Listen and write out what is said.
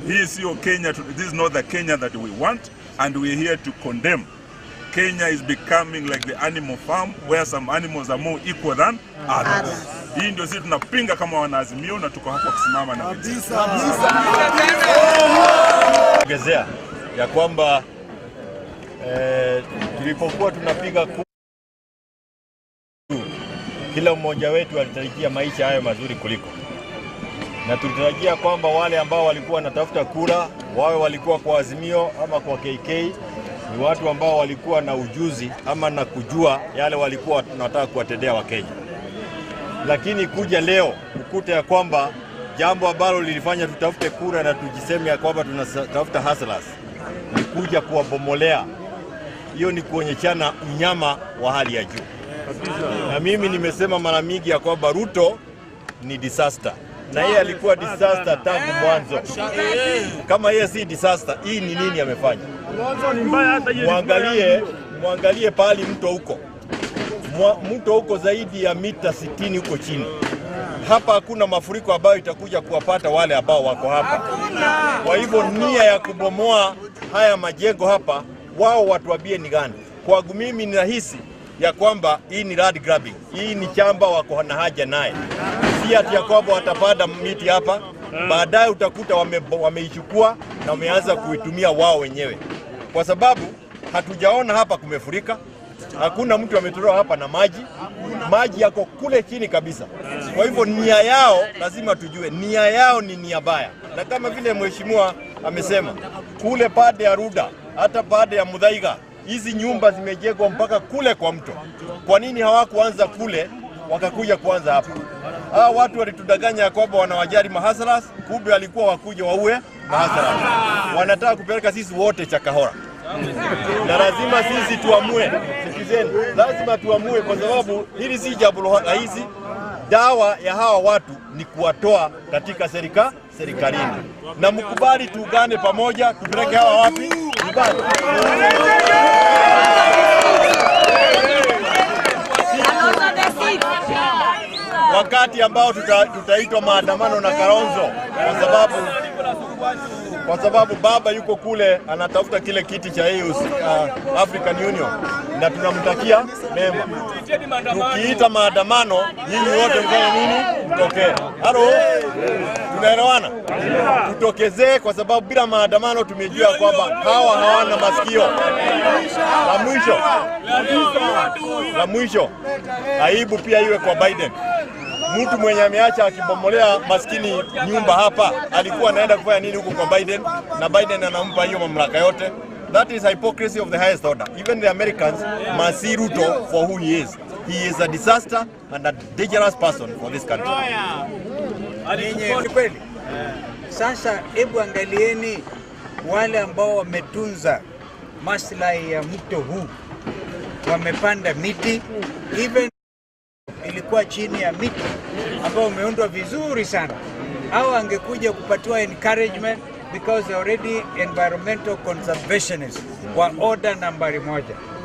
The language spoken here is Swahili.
Hii sio Kenya, tu- this is not the Kenya that we want and we are here to condemn. Kenya is becoming like the animal farm where some animals are more equal than others. Hii ndio sisi tunapinga kama wanaazimio na tuko hapa kusimama na wenzetu. ongezea ya kwamba eh, tulipokuwa tunapiga kura, kila mmoja wetu alitarajia maisha hayo mazuri kuliko, na tulitarajia kwamba wale ambao walikuwa wanatafuta kura wawe walikuwa kwa Azimio ama kwa KK ni watu ambao walikuwa na ujuzi ama na kujua yale walikuwa tunataka kuwatendea Wakenya, lakini kuja leo ukute ya kwamba jambo ambalo lilifanya tutafute kura na tujiseme ya kwamba tunatafuta hustlers ni kuja kuwabomolea. Hiyo ni kuonyeshana unyama wa hali ya juu, na mimi nimesema mara mingi ya kwamba Ruto ni disaster na yeye alikuwa disaster tangu mwanzo. Kama yeye si disaster, hii ni nini amefanya? Mwangalie, mwangalie pahali mto huko Mwa- mto huko zaidi ya mita 60 huko chini. Hapa hakuna mafuriko ambayo itakuja kuwapata wale ambao wako hapa. Kwa hivyo nia ya kubomoa haya majengo hapa, wao watuambie ni gani? Kwangu mimi ninahisi ya kwamba hii ni land grabbing, hii ni chamba wako na haja naye, si ati ya kwamba watapanda miti hapa baadaye utakuta wame- wameichukua na wameanza kuitumia wao wenyewe, kwa sababu hatujaona hapa kumefurika hakuna mtu ametolewa hapa na maji, maji yako kule chini kabisa. Kwa hivyo nia yao lazima tujue, nia yao ni nia baya, na kama vile mheshimiwa amesema kule pande ya Ruda, hata pande ya Mudhaiga, hizi nyumba zimejengwa mpaka kule kwa mto. Kwa nini hawakuanza kule wakakuja kuanza hapa? Hawa watu walitudanganya ya kwamba wanawajali mahasaras, kumbe walikuwa wakuja waue mahasaras. Wanataka kupeleka sisi wote Chakahora na lazima sisi tuamue. Sikizeni, lazima tuamue, kwa sababu hili si jambo rahisi. Dawa ya hawa watu ni kuwatoa katika serika serikalini, na mkubali tuungane pamoja, tupeleke hawa wapi? Nyumbani. wakati ambao tuta- tutaitwa maandamano na Kalonzo kwa sababu kwa sababu baba yuko kule anatafuta kile kiti cha EU, uh, African Union na tunamtakia mema. Tukiita maandamano, nyinyi wote mfanye nini? Mtokee. Halo, tunaelewana? Tutokezee, kwa sababu bila maandamano tumejua kwamba hawa hawana masikio. La mwisho, la mwisho, aibu pia iwe kwa Biden mtu mwenye ameacha akibomolea maskini nyumba hapa, alikuwa anaenda kufanya nini huko kwa Biden? Na Biden anampa hiyo mamlaka yote. That is hypocrisy of the highest order. Even the Americans must see Ruto for who he is. He is a disaster and a dangerous person for this country. Ni kweli. Sasa hebu angalieni wale ambao wametunza maslahi ya mto huu, wamepanda miti even ilikuwa chini ya miti ambao umeundwa vizuri sana, au angekuja kupatiwa encouragement because already environmental conservationists wa order nambari moja.